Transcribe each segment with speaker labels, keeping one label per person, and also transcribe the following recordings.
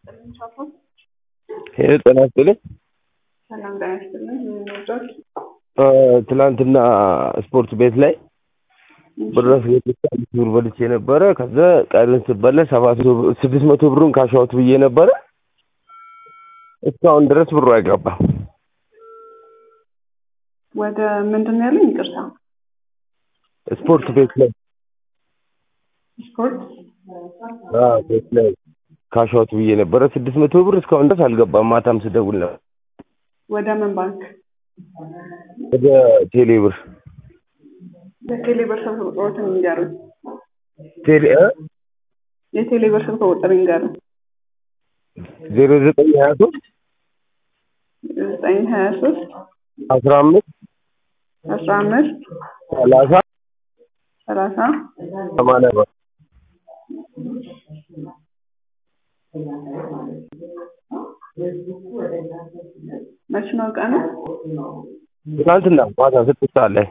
Speaker 1: ሄሎ ጤና ይስጥልኝ።
Speaker 2: ሰላም ጤና ይስጥልኝ። የምንወዳት
Speaker 1: ትናንትና ስፖርት ቤት ላይ ብር አስገብቼ አምስት ብር በልቼ ነበረ። ከዛ ቀሪውን ስበላ ሰባት መቶ ብር- ስድስት መቶ ብሩን ካሻውት ብዬ ነበረ። እስካሁን ድረስ ብሩ አይገባም።
Speaker 2: ወደ ምንድን ነው ያለኝ? ይቅርታ
Speaker 1: ስፖርት ቤት ላይ
Speaker 2: ስፖርት
Speaker 1: አዎ፣ ቤት ላይ ካሻውት ብዬ ነበረ። ስድስት መቶ ብር እስካሁን ድረስ አልገባም። ማታም ስደውል ነበር
Speaker 2: ወደ ምን ባንክ?
Speaker 1: ወደ ቴሌ ብር
Speaker 2: የቴሌ ብር ስልክ ቁጥሮትን ይንገሩኝ።
Speaker 1: ቴሌ እ
Speaker 2: የቴሌ ብር ስልክ ቁጥር ይንገሩኝ።
Speaker 1: ዜሮ ዘጠኝ ሀያ ሶስት
Speaker 2: ዘጠኝ ሀያ ሶስት
Speaker 1: አስራ አምስት
Speaker 2: አስራ አምስት
Speaker 1: ሰላሳ
Speaker 2: ሰላሳ
Speaker 1: ሰማንያ ብር
Speaker 2: መች ነው ቀኑ?
Speaker 1: ትናንትና ማታ ስድስት ሰዓት ላይ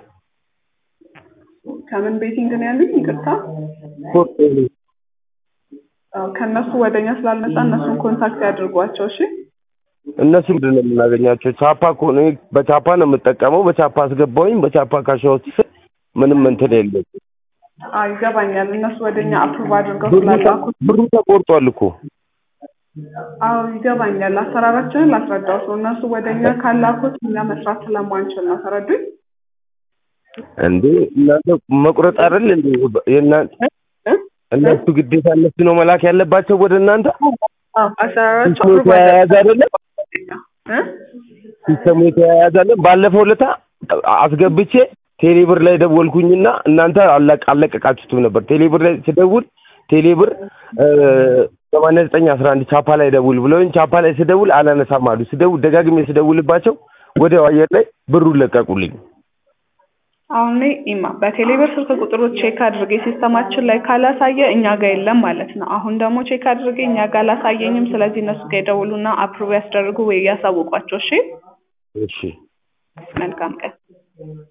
Speaker 2: ከምን ቤቲንግ ነው ያሉኝ? ይቅርታ
Speaker 1: ስፖርት ቤት
Speaker 2: አዎ፣ ከእነሱ ወደኛ ስላልመጣ እነሱን ኮንታክት ያድርጓቸው። እሺ
Speaker 1: እነሱ ምንድን ነው የምናገኛቸው? ቻፓ እኮ ነው በቻፓ ነው የምጠቀመው። በቻፓ አስገባውኝ በቻፓ ካሻውት ስል ምንም እንትን የለም።
Speaker 2: አዎ ይገባኛል። እነሱ ወደኛ አፕሩቭ አድርገው
Speaker 1: ብሩ ተ-
Speaker 2: ስላላኩት
Speaker 1: ብሩ ተቆርጧል እኮ
Speaker 2: አዎ ይገባኛል። አሰራራችንን ላስረዳው ሰው እነሱ ወደኛ ካላኩት እኛ መስራት ስለማንችል ነው። ተረዱኝ?
Speaker 1: እንዴ እናንተ መቁረጥ አይደል እንዴ የእናንተ
Speaker 2: እ?
Speaker 1: እነሱ ግዴታ እነሱ ነው መላክ ያለባቸው ወደ እናንተ
Speaker 2: አዎ አሰራራቸው
Speaker 1: ሲስተሙ
Speaker 2: approve
Speaker 1: የተያያዘ አይደለም
Speaker 2: እ?
Speaker 1: ሲስተሙ የተያያዘ አይደለም ባለፈው ለታ አስገብቼ ቴሌብር ላይ ደወልኩኝና እናንተ አለቅ አለቀቃችሁትም ነበር ቴሌብር ላይ ስደውል ቴሌብር ሰማንያ ዘጠኝ አስራ አንድ ቻፓ ላይ ደውል ብለውኝ ቻፓ ላይ ስደውል አላነሳም አሉ ስደውል ደጋግሜ ስደውልባቸው ወዲያው አየር ላይ ብሩን ለቀቁልኝ
Speaker 2: አሁን እኔ ኢማ በቴሌብር ስልክ ቁጥሮች ቼክ አድርጌ ሲስተማችን ላይ ካላሳየ እኛ ጋር የለም ማለት ነው። አሁን ደግሞ ቼክ አድርጌ እኛ ጋር አላሳየኝም። ስለዚህ እነሱ ጋር ይደውሉና አፕሩቭ ያስደርጉ ወይ ያሳውቋቸው። እሺ
Speaker 1: እሺ
Speaker 2: መልካም ቀን።